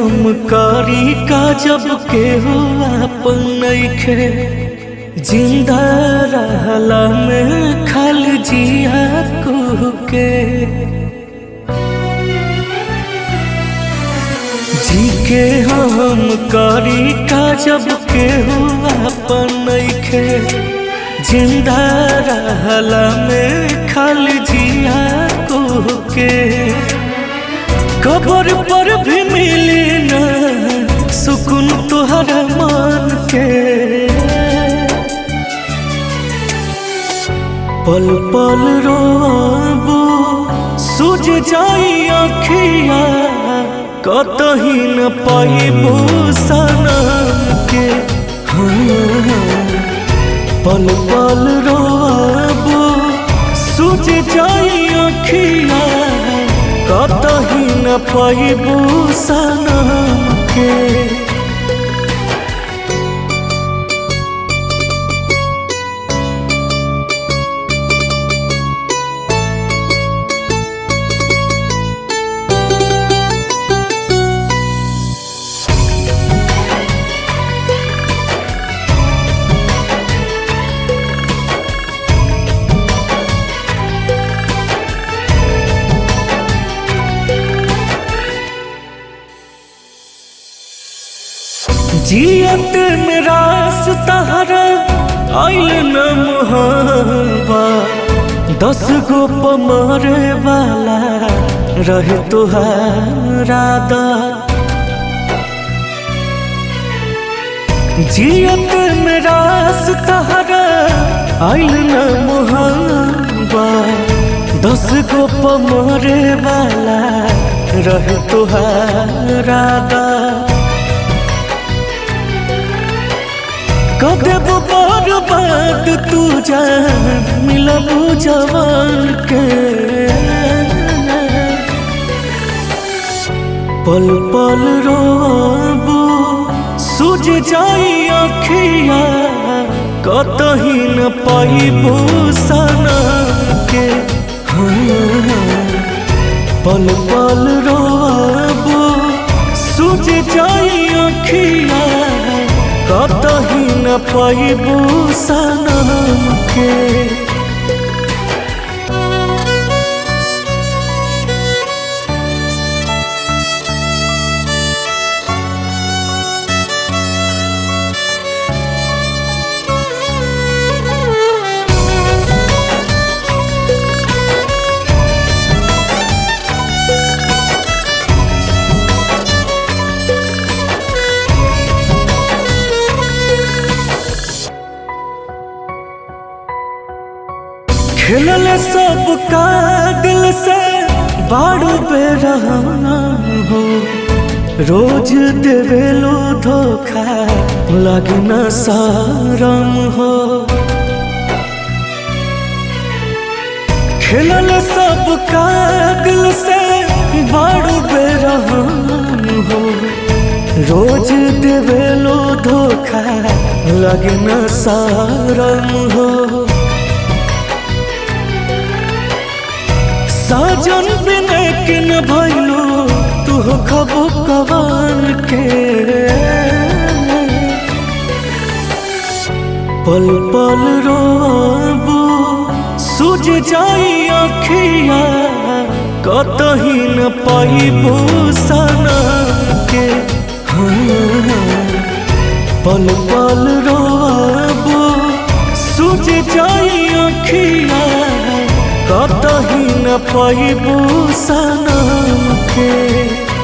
हम करी का जब के हुआ अपन नइखे जिंदा रहला में खल जिया कुह के जी के हम करी का जब के हुआ अपन नइखे जिंदा रहला में खल जिया कुह के कबर पर भी मिली न सुकून तुहरा मान के पल पल रोबो सूझ जाई अखिया कतही न पाइबो सनम के हाँ, पल पल रोबो सूझ जाई अखिया कतही न पाइबो सनम के जियत मेरा तहरा आइल न मुहावा दस गो पमरे वाला रहे तुहारा दा जियत मेरा तहरा आइल न मुहावा दस गो पमरे वाला रहे तुहारा दा कदब बर्बाद तू जान मिलबू जवान के पल पल रोबू सूझ जाई अखिया कतही न पाइबू सनम के हाँ, पल पल रोबू सूझ जाई अखिया कतही न पाइबू सनम के खेलल सब का दिल से बाड़ू पे रहना हो रोज देवेलो धोखा लगना सारम हो खेलल सब का दिल से बाड़ू पे रहना हो रोज देवेलो धोखा लगना सारम हो साजन बिने के न भैलो तू खबो कवान के पल पल रोबू सूझ जाई अखिया कतही न पाइबो सनम के हाँ, पल पल रोबू सूझ जाई अखिया कतही न पाइबू सनम के